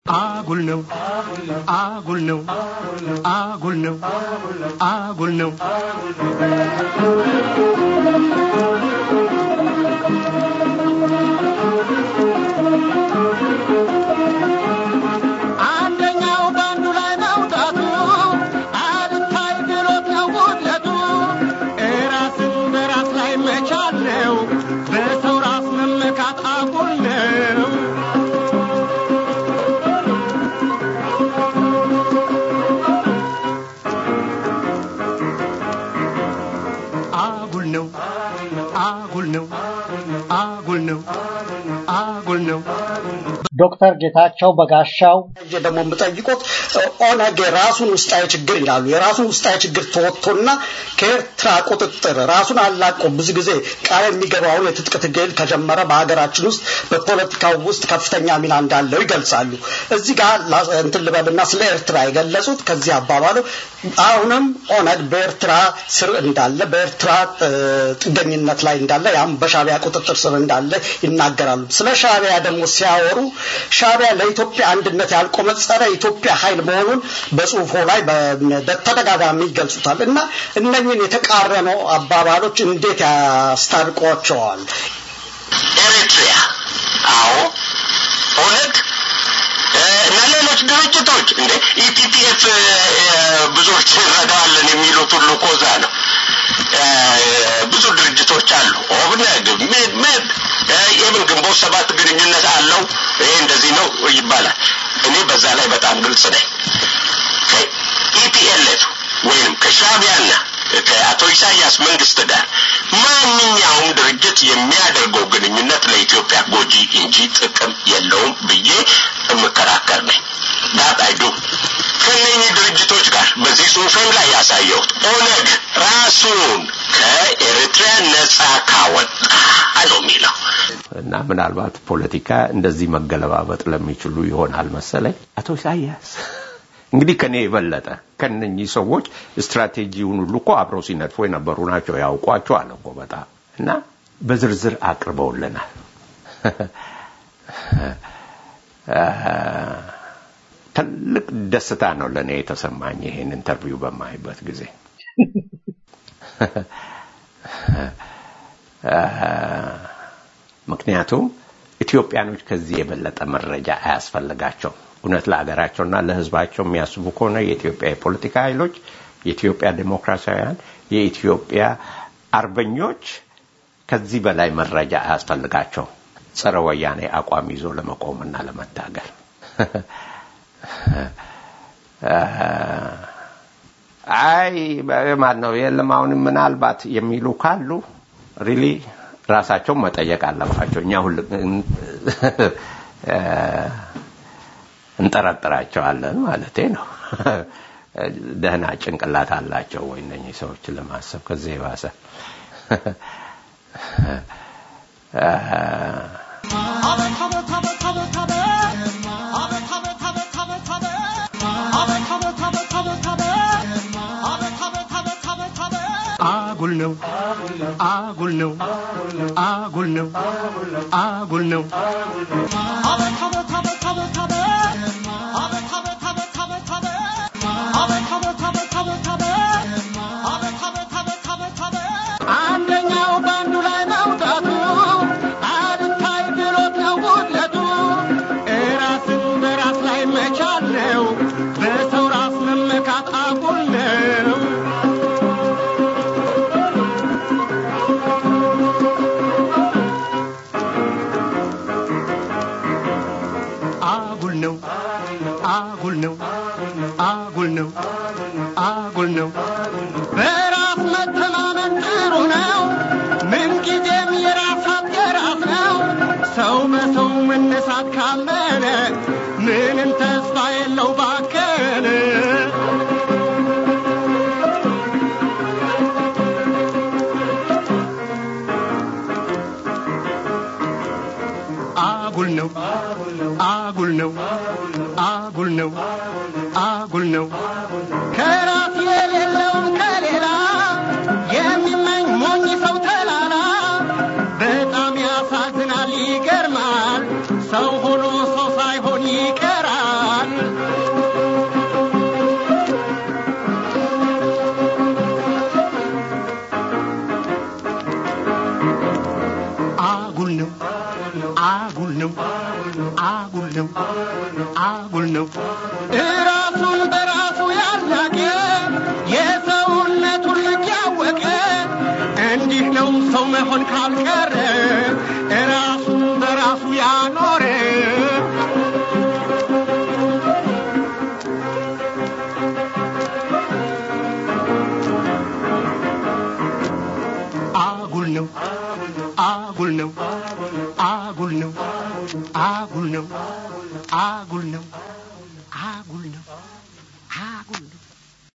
አጉል ነው አጉል ነው አጉል ነው አጉል ነው አንደኛው በአንዱ ላይ መውጣቱ አልታይ ብሎት ነው ጉድለቱ ራስን በራስ ላይ መቻል ነው በሰው ራስ መመካት አጉል ነው አጉል ነው አጉል ነው አጉል ነው አጉል ነው ዶክተር ጌታቸው በጋሻው ደግሞ የምጠይቆት ኦነግ የራሱን ውስጣዊ ችግር ይላሉ። የራሱን ውስጣዊ ችግር ተወጥቶና ከኤርትራ ቁጥጥር ራሱን አላቆ ብዙ ጊዜ ቃል የሚገባውን የትጥቅ ትግል ከጀመረ በሀገራችን ውስጥ በፖለቲካው ውስጥ ከፍተኛ ሚና እንዳለው ይገልጻሉ። እዚህ ጋር ላ- እንትን ልበልና ስለ ኤርትራ የገለጹት ከዚህ አባባሉ አሁንም ኦነግ በኤርትራ ስር እንዳለ በኤርትራ እ፣ ጥገኝነት ላይ እንዳለ ያም በሻቢያ ቁጥጥር ስር እንዳለ ይናገራሉ። ስለ ሻቢያ ደግሞ ሲያወሩ ሻቢያ ለኢትዮጵያ አንድነት ያልቆመ ጸረ ኢትዮጵያ ኃይል መሆኑን በጽሁፎ ላይ በ- በተደጋጋሚ ይገልጹታል እና እነኝህን የተቃረኑ አባባሎች እንዴት ያስታርቋቸዋል? ኤሪትሪያ አዎ ኦነግ እ፣ እና ሌሎች ድርጅቶች እንደ ኢፒፒኤፍ ብዙዎች እንረዳዋለን የሚሉት ሁሉ እኮ እዛ ነው እ፣ ብዙ ድርጅቶች አሉ ኦብነግ ሜድ ሜድ የምን ግንቦት ሰባት ግንኙነት አለው ይሄ እንደዚህ ነው ይባላል እኔ በዛ ላይ በጣም ግልጽ ነኝ ከኢፒኤልኤፍ ወይም ከሻቢያና ከአቶ ኢሳያስ መንግስት ጋር ማንኛውም ድርጅት የሚያደርገው ግንኙነት ለኢትዮጵያ ጎጂ እንጂ ጥቅም የለውም ብዬ የምከራከር ነኝ። ዳት አይዱ ከነኚህ ድርጅቶች ጋር በዚህ ጽሁፌም ላይ ያሳየሁት ኦነግ ራሱን ከኤርትራ ነጻ ካወጣ ነው የሚለው። እና ምናልባት ፖለቲካ እንደዚህ መገለባበጥ ለሚችሉ ይሆናል መሰለኝ። አቶ ኢሳያስ እንግዲህ ከኔ የበለጠ ከነኚህ ሰዎች ስትራቴጂውን ሁሉ እኮ አብረው ሲነድፉ የነበሩ ናቸው። ያውቋቸዋል እኮ በጣም እና በዝርዝር አቅርበውልናል። ትልቅ ደስታ ነው ለእኔ የተሰማኝ ይሄን ኢንተርቪው በማይበት ጊዜ ምክንያቱም ኢትዮጵያኖች ከዚህ የበለጠ መረጃ አያስፈልጋቸውም። እውነት ለሀገራቸውና ለሕዝባቸው የሚያስቡ ከሆነ የኢትዮጵያ የፖለቲካ ኃይሎች፣ የኢትዮጵያ ዴሞክራሲያውያን፣ የኢትዮጵያ አርበኞች ከዚህ በላይ መረጃ አያስፈልጋቸውም ጸረ ወያኔ አቋም ይዞ ለመቆምና ለመታገል። አይ ማን ነው የለም አሁን ምናልባት የሚሉ ካሉ ሪሊ ራሳቸውን መጠየቅ አለባቸው። እኛ ሁል እንጠረጥራቸዋለን ማለቴ ነው። ደህና ጭንቅላት አላቸው ወይ እነኚህ ሰዎች ለማሰብ ከዚህ የባሰ አጉል ነው አጉል ነው አጉል ነው አጉል ነው አንደኛው በአንዱ ላይ መውጣቱ አልታይ ብሎት ነው ጉድለቱ ራስን በራስ ላይ መቻል ነው በሰው ራስ መመካት አጉል ነው አጉል ነው አጉል ነው አጉል ነው አጉል ነው በራስ መተማመን ጥሩ ነው ምንጊዜም የራስ አገራት ነው ሰው በሰው መነሳት ካመነ ምንም ተስፋ የለው ባከነ አጉል ነው አጉል ነው አጉል ነው አጉል ነው ከራስ የሌለውን ከሌላ የሚመኝ ሞኝ ሰው ተላላ በጣም ያሳዝናል ይገርማል ሰው ሆኖ ሰው ሳይሆን ይቀራል አጉል ነው አጉል ነው አጉል ነው እራሱን በራሱ ያላቀ የሰውነቱን ልክ ያወቀ እንዲህ ነው ሰው መሆን ካልቀረ እራሱን በራሱ ያኖረ አጉል ነው አጉል ነው አጉል ነው አጉል ነው አጉል ነው